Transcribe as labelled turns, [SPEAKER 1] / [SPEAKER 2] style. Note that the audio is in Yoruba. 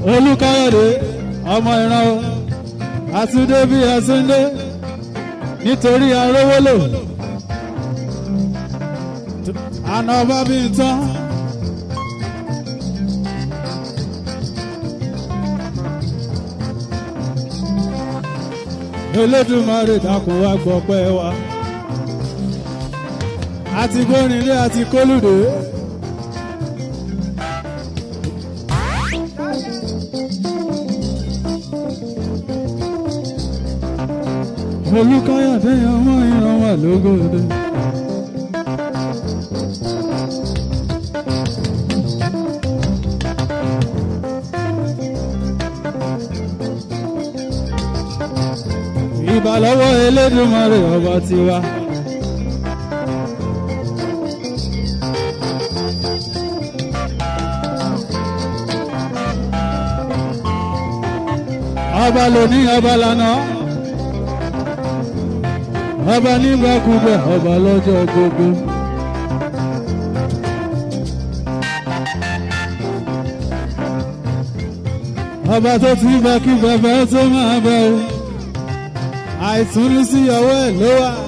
[SPEAKER 1] olùkáyọ̀dé ọmọ ìran o àtúndé bí àtúndé nítorí arówólò àná ọba bí n tán. Elédùmarè dákun wá gbọpẹ́ wa àti gbórinlé àti kólùdé. olùkáyọ̀dé ọmọ ìran wà lógóde. ìbà lọ́wọ́ Elédùmarè ọba tiwa. ọba lóní ọba lánàá ọba nígbàkúgbà ọba lọ́jọ́ gbogbo. ọba tó ti bá kí bàbá tó máa bá o àìtún ní sí ọwọ́ ẹ̀ ló wà.